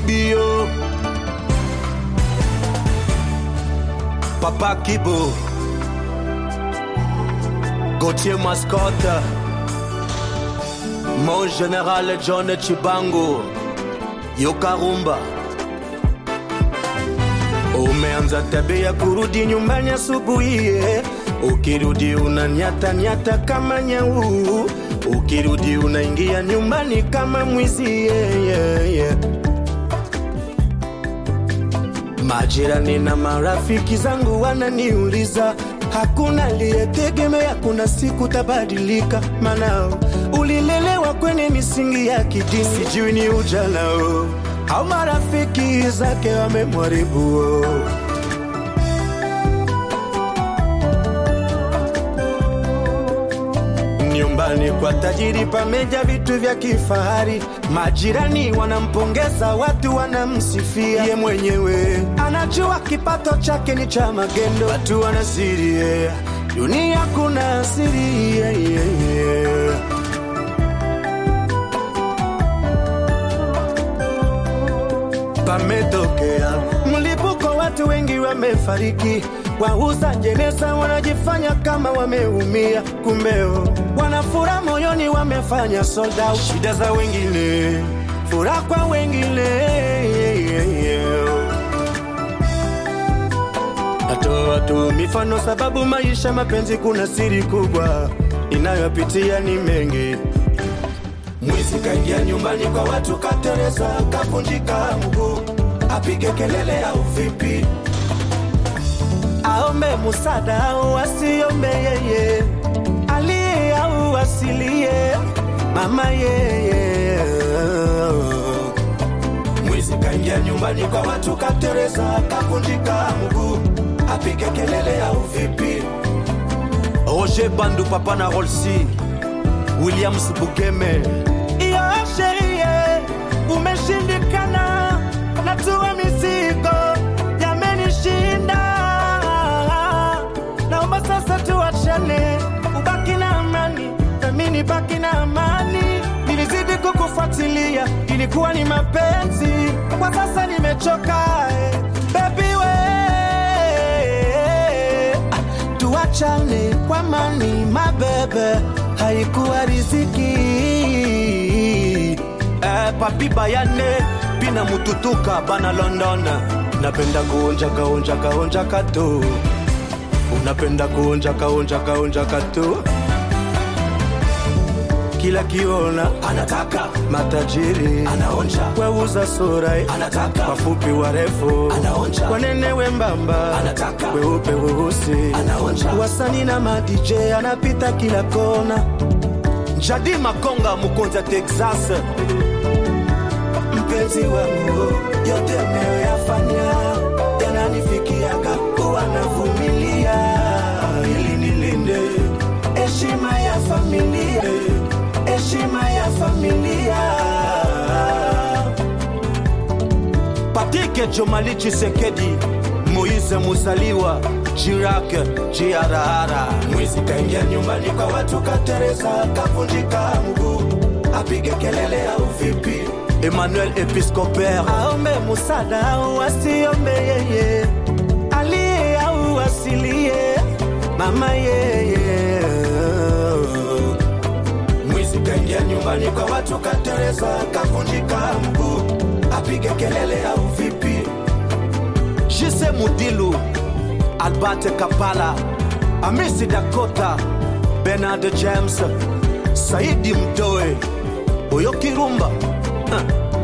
Kibio, Papa Kibo, Gauthier Mascotte, mon général John Chibango, Yokarumba. Umeanza tabia kurudi nyumbani asubuhi, eh. ukirudi unanyata nyata kama nyau, ukirudi unaingia nyumbani kama mwizi yeah, yeah, yeah. Majirani na marafiki zangu wananiuliza, hakuna aliyetegemea kuna siku tabadilika, maana ulilelewa kwenye misingi ya kidini, sijui ni ujana oh, au marafiki zake wamemharibu oh. Nyumbani kwa tajiri pameja vitu vya kifahari, majirani wanampongeza, watu wanamsifia. Ye mwenyewe anajua kipato chake ni cha magendo, watu wanasiri yeah. Dunia kuna siri yeah, yeah, yeah. pametokea mlipuko, watu wengi wamefariki. Wauza jeneza wanajifanya kama wameumia, kumbeo wanafura moyoni, wamefanya sold out. Shida za wengine, furaha kwa wengine. Natoa tu mifano sababu maisha mapenzi, kuna siri kubwa inayopitia ni mengi. Mwizi kaingia nyumbani kwa watu, katereza, kavunjika mguu, apige kelele au vipi? Aombe musada au asiombe yeye, aliye au asilie, mama yeye. Mwizi kaingia nyumbani kwa watu, katereza, kavunjika mguu, apige kelele au vipi? Roger Bandu, papa na Rolsi, Williams Bugeme iyo sherie umeshindikana, natua mizigo yamenishinda, naomba sasa tuachane, ubaki na amani nami nibaki na amani. Nilizidi kukufuatilia, ilikuwa ni mapenzi, kwa sasa nimechoka eh, baby we Ah, tuachane kwa mani mabebe, haikuwa riziki eh, papi bayane bina mututuka bana London, napenda kuonja kaonja kaonja kato, unapenda kuonja kaonja kaonja kato kila kiona anataka matajiri anaonja weuza sura anataka wafupi warefu anaonja wanene wembamba anataka weupe weusi anaonja wasani na madj anapita kila kona jadi makonga mukonza texas mpenzi wangu yote anayoyafanya yananifikiaga kuwa navumilia ili nilinde heshima ya familia heshima ya familia patike jomali chisekedi moise muzaliwa jirake jiarahara mwizi kaingia nyumbani kwa watu katereza kavunjika mguu apige kelele au vipi emmanuel episcoper aombe musada au asiombe yeye aliye au asilie mama yeye mwizi kaingia nyumbani kwa watu katereza kavunjika mguu apige kelele au vipi jise mudilu albert kapala amisi dakota benard james saidi mdoe oyo kirumba huh.